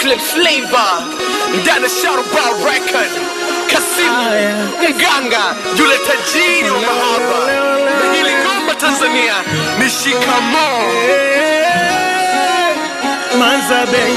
chocolate flavor ndani ya Sharuba record Kasimu mganga yule tajiri wa mahaba na hili ngoma Tanzania ni shikamoo Manzabe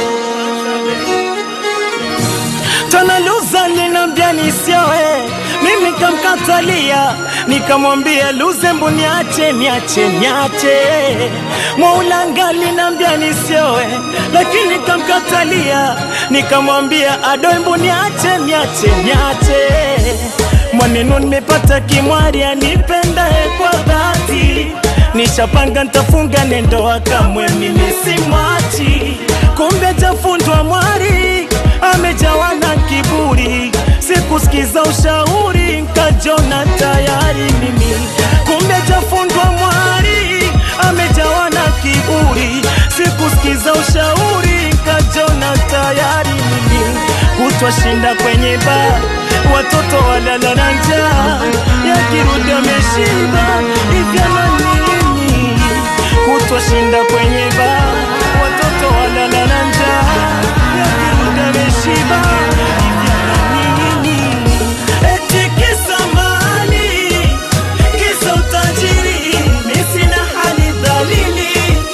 Tanaluza linambia nisioe, mimi kamkatalia, nikamwambia Luzembu niache, niache, niache. Mwaulanga linambia nisioe, lakini kamkatalia, nikamwambia Adoembu niache, niache, niache. Mwanenu nimepata kimwari anipendae kwa dhati, nishapanga ntafunga nendoa kamwe mimi simwachi, kumbe tafundwa mwari amejawa na kiburi, sikusikiza ushauri nkajona tayari mimi, kumbe tafundwa mwari amejawa na kiburi, sikusikiza ushauri nkajona tayari mimi, kutwa shinda kwenye baa, watoto walala na njaa, yakirudi ameshiba hivyo na nini, kutwa shinda kwenye baa, watoto walala na njaa, yakirudi ameshiba hivyo na nini, eti kisa mali, kisa utajiri, mi sina hali dhalili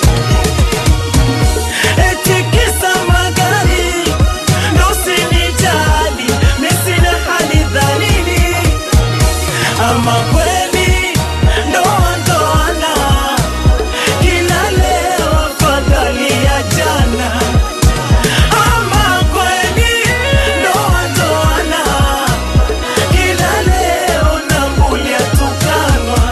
eti kisa magari ndo usinijali, mi sina hali dhalili. Ama kweli ndoa ndoana, kila leo afadhali ya jana. Ama kweli ndoa ndoana, kila leo nambulia tukanwa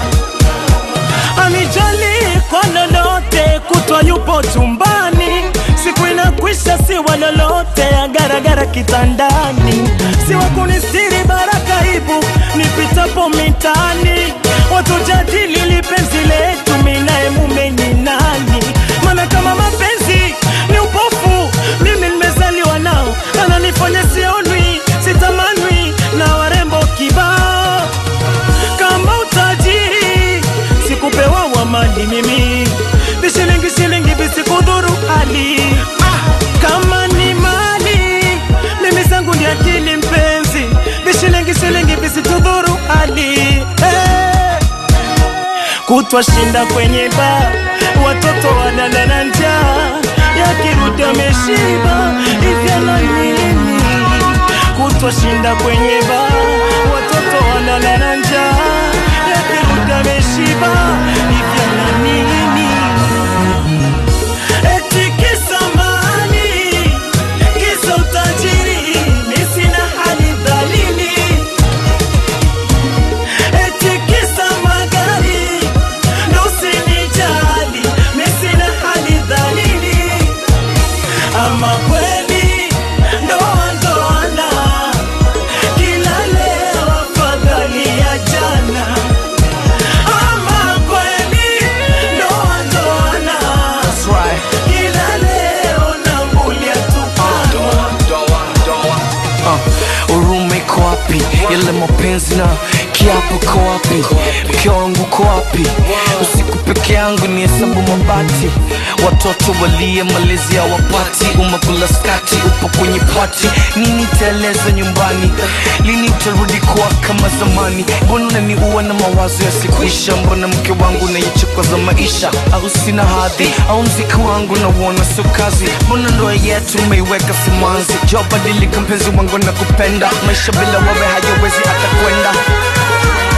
anijali kwa lolote, kutwa yupo chumbani, siku inakwisha, si wa lolote, agaragara kitandani, si wa kunistiri baraka ibu nipitapo mitani, watu jadili lipenzi letu, minaye mume ni nani? Maana kama mapenzi ni upofu, mimi nimezaliwa nao, ananifanya sionwi, sitamanwi na warembo kibao kama utajiri sikupewa wa mali mimi vishilingi shilingi visikudhuru hali kama ni mali mimi zangu ni akili mpenzi vishilingi shilingi visitudhuru hali hey. kutwa shinda kwenye baa watoto walala na njaa yakirudi ameshiba hivyo na nini kutwa shinda kwenye baa watoto walala na njaa yakirudi ameshiba hivyo na nini eti kisa mali kisa utajiri mi sina hali dhalili eti kisa magari ndo usinijali mi sina hali dhalili ama kweli ndoa ndoana kila leo afadhali ya jana ama kweli ndoa ndoana kila leo nambulia tupanwa Uh, urume iko wapi? Yale mapenzi na kiapo ko wapi? Mke wangu ko wapi? Usiku peke yangu ni hesabu mabati, watoto walie malezi ya wapati, umekula skati, upo kwenye pati, nini taeleza nyumbani? Lini utarudi kuwa kama zamani? Mbona unaniua na mawazo yasikuisha? Mbona mke wangu naichukwa za maisha? Au sina hadhi? Au mziki wangu nauona sio kazi? Mbona ndoa yetu umeiweka simanzi? Jo, badilika mpenzi wangu na kupenda, maisha bila wewe hayawezi hata kwenda